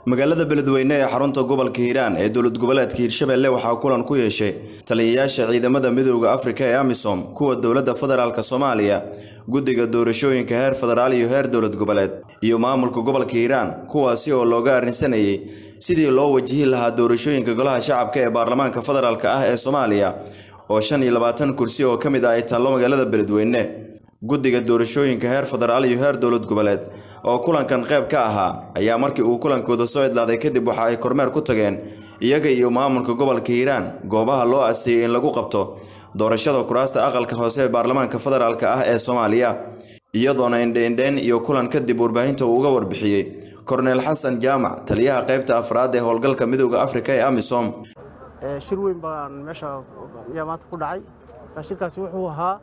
magaalada beledweyne ee xarunta gobolka hiiraan ee dowlad goboleedka hiirshabelle waxaa kulan ku yeeshay taliyayaasha ciidamada midooda afrika ee amisom kuwa dowladda federaalk soomaaliya guddiga doorashooyinka heer federaal iyo heer dowlad goboleed iyo maamulka gobolka hiiraan kuwaasi oo looga arrinsanayay sidii loo wajihi lahaa doorashooyinka golaha shacabka ee baarlamaanka federaalk ah ee soomaaliya oo shan iyo labaatan kursi oo ka mid ah ay taallo magaalada beledweyne guddiga doorashooyinka heer federaal iyo heer dowlad goboleed oo kulankan qayb ka ahaa ayaa markii uu kulankooda soo idlaaday kadib waxa ay kormeer ku tageen iyaga iyo maamulka gobolka hiiraan goobaha loo asteeyey in lagu qabto doorashada kuraasta aqalka hoose ee baarlamaanka federaalk ah ee soomaaliya iyadoona indheindheyn iyo kulan kadib warbaahinta uu uga warbixiyey korneel xasan jaamac taliyaha qaybta afraad ee howlgalka midooda afrika ee amisom shir weyn baan meesha ayaa maanta ku dhacay marka shirkaasi wuxuu ahaa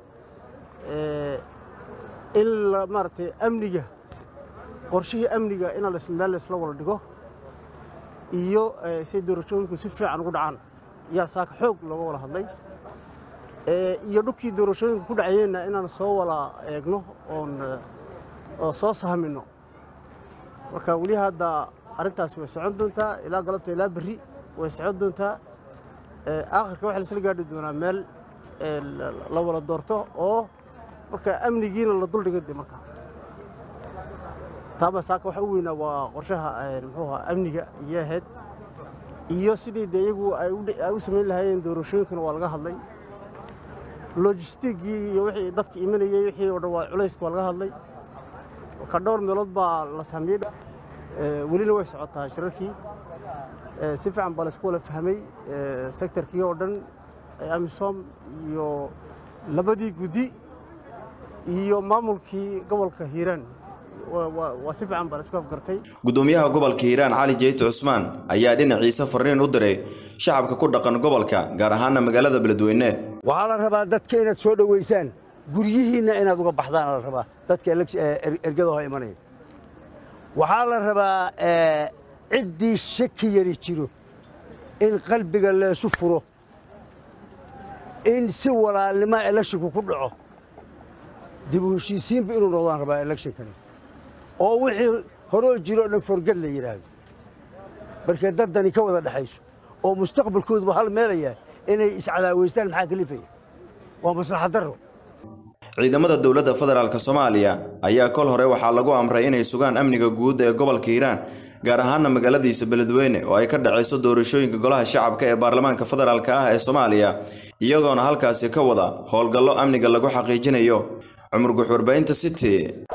in maaragtay amniga qorshihii amniga in meel laysla wada dhigo iyo say doorashooyinku si fiican ugu dhacaan yaa saaka xoog looga wada hadlay iyo dhulkii doorashooyinka ku dhacayeenna inaan soo wada eegno oon oo soo sahmino marka weli hadda arrintaasi way socon doontaa ilaa galabta ilaa berri way socon doontaa aakhirka waxaa laisla gaadhi doonaa meel la wada doorto oo marka amnigiina la duldhiga de marka taaba saaka waxa u weynaa waa qorshaha muxuu ahaa amniga iyo ahayd iyo sidii de iyagu ay u samayn lahaayeen doorashooyinkana waa laga hadlay logistigii iyo wixii dadka imanayey wixii oo dhan waa culayska waa laga hadlay marka dhowr meelood baa la saamiyey welina way socotaa shirarkii si fiican baa laysku wala fahmay sektarkii oo dhan amisom iyo labadii guddi iyo maamulkii gobolka hiiraan waa si fiican baa laisku afgartay gudoomiyaha gobolka hiiraan cali jeyte cusmaan ayaa dhinaciisa fariin u diray shacabka ku dhaqan gobolka gaar ahaana magaalada beledweyne waxaa la rabaa dadka inaad soo dhowaysaan guryihiinna inaad uga baxdaan la rabaa dadka ergadaho imanaya waxaa la rabaa ciddii shaki yari jiro in qalbiga leesu furo in si walaalnima elekshinku ku dhaco dib u heshiisiinba inuu noqdaan rabaa elekshnkani oo wixii horoo jiro o dhan forgad la yidhaahdo markay daddani ka wada dhexayso oo mustaqbalkooduba hal meelayaa inay iscadaaweystaan maxaa kalifaya waa maslaxad darro ciidamada dowladda federaalk soomaaliya ayaa kol hore waxaa lagu amray inay sugaan amniga guud ee gobolka hiiraan gaar ahaana magaaladiisa beledweyne oo ay ka dhacayso doorashooyinka golaha shacabka ee baarlamaanka federaalk ah ee soomaaliya iyagoona halkaasi ka wada howlgallo amniga lagu xaqiijinayo cumar gux warbaahinta city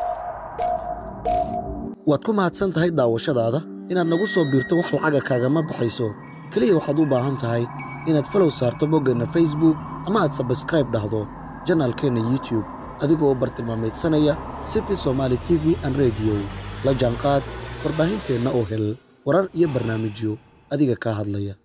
waad ku mahadsan tahay daawashadaada inaad nagu soo biirto wax lacaga kaagama baxayso keliya waxaad u baahan tahay inaad falow saarto boggeenna facebook ama aad sabskraib dhahdo janaalkeenna youtube adigoo u bartilmaamaydsanaya city somaali t v an rediyo la jaanqaad warbaahinteenna oo hel warar iyo barnaamijyo adiga kaa hadlaya